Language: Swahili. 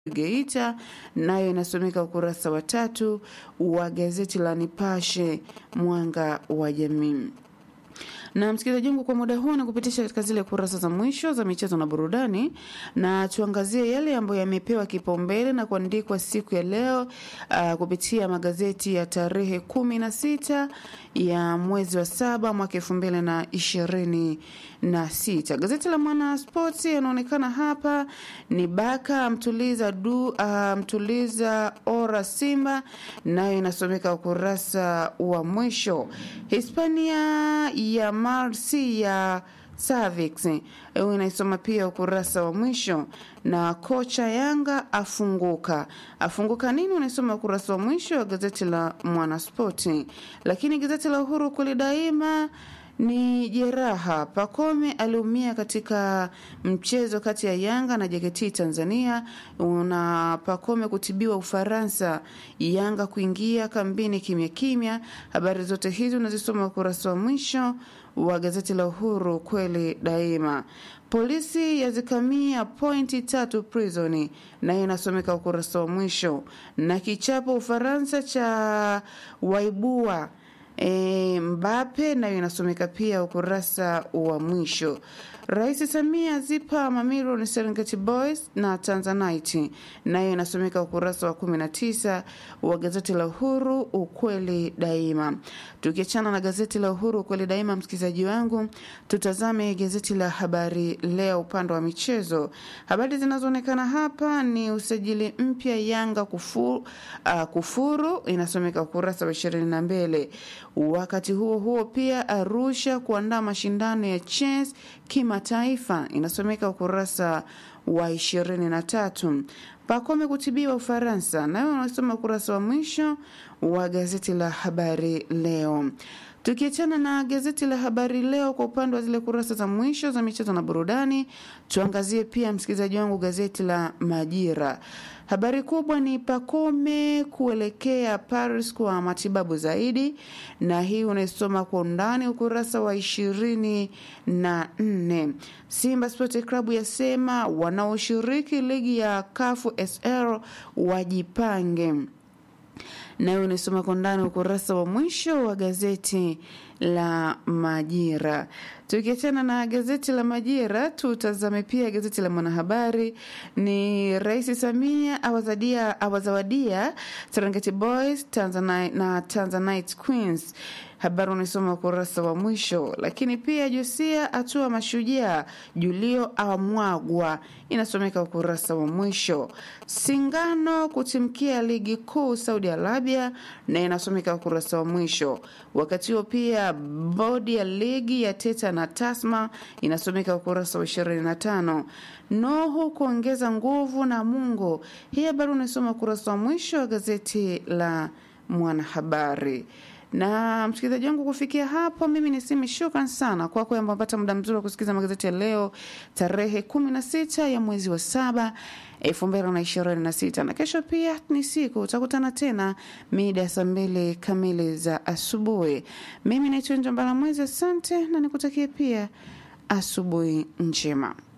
Geita nayo inasomeka ukurasa wa tatu wa gazeti la Nipashe mwanga wa jamii. Na msikilizaji wangu, kwa muda huu nakupitisha katika zile kurasa za mwisho za michezo na burudani, na tuangazie yale ambayo yamepewa kipaumbele na kuandikwa siku ya leo uh, kupitia magazeti ya tarehe kumi na sita ya mwezi wa saba mwaka elfu mbili na ishirini na sita. Gazeti la Mwana Spoti yanaonekana hapa ni Baka mtuliza du, uh, mtuliza ora Simba, nayo inasomeka ukurasa wa mwisho. Hispania ya Marsi ya Savix inaisoma pia ukurasa wa mwisho, na kocha Yanga afunguka. Afunguka nini? Unaisoma ukurasa wa mwisho wa gazeti la Mwanaspoti. Lakini gazeti la Uhuru kweli daima ni jeraha. Pakome aliumia katika mchezo kati ya Yanga na JKT Tanzania, na Pakome kutibiwa Ufaransa, Yanga kuingia kambini kimya kimya. Habari zote hizi unazisoma ukurasa wa mwisho wa gazeti la Uhuru kweli daima. Polisi yazikamia pointi tatu prisoni, nayo inasomeka ukurasa wa mwisho. Na kichapo Ufaransa cha waibua E, Mbape nayo inasomeka pia ukurasa wa mwisho. Rais Samia zipa mamilioni Serengeti Boys na Tanzanite, nayo inasomeka ukurasa wa 19 wa gazeti la Uhuru ukweli daima. Tukiachana na gazeti la Uhuru ukweli daima, msikilizaji wangu, tutazame gazeti la Habari Leo upande wa michezo. Habari zinazoonekana hapa ni usajili mpya Yanga kufu, uh, kufuru, inasomeka ukurasa wa 22. Wakati huo huo pia Arusha kuandaa mashindano ya chess kimataifa inasomeka ukurasa wa ishirini na tatu. Pakome kutibiwa Ufaransa, nayo unasoma ukurasa wa mwisho wa gazeti la Habari Leo. Tukiachana na gazeti la Habari Leo kwa upande wa zile kurasa za mwisho za michezo na burudani, tuangazie pia msikilizaji wangu gazeti la Majira. Habari kubwa ni Pakome kuelekea Paris kwa matibabu zaidi, na hii unaisoma kwa undani ukurasa wa ishirini na nne. Simba Sport Club yasema wanaoshiriki ligi ya Kafu SL wajipange nayo unaisoma kwa ndani ukurasa wa mwisho wa gazeti la Majira. Tukiachana na gazeti la Majira, tutazame pia gazeti la Mwanahabari. Ni Rais Samia awazadia awazawadia Serengeti Boys Tanzanite na Tanzanite Queens habari unaisoma ukurasa wa mwisho. Lakini pia Josia atua mashujaa, Julio amwagwa, inasomeka ukurasa wa mwisho. Singano kutimkia ligi kuu Saudi Arabia, na inasomeka ukurasa wa mwisho. Wakati huo pia bodi ya ligi ya Teta na Tasma inasomeka ukurasa wa 25. Nohu kuongeza nguvu na Mungu, hii habari unaisoma ukurasa wa mwisho wa gazeti la Mwanahabari na msikilizaji wangu, kufikia hapo, mimi niseme shukran sana kwako ambao pata muda mzuri wa kusikiliza magazeti ya leo tarehe kumi na sita ya mwezi wa saba elfu mbili na ishirini na sita na kesho pia ni siku utakutana tena mida ya saa mbili kamili za asubuhi. Mimi naitwa Njombala Mwezi, asante na nikutakie pia asubuhi njema.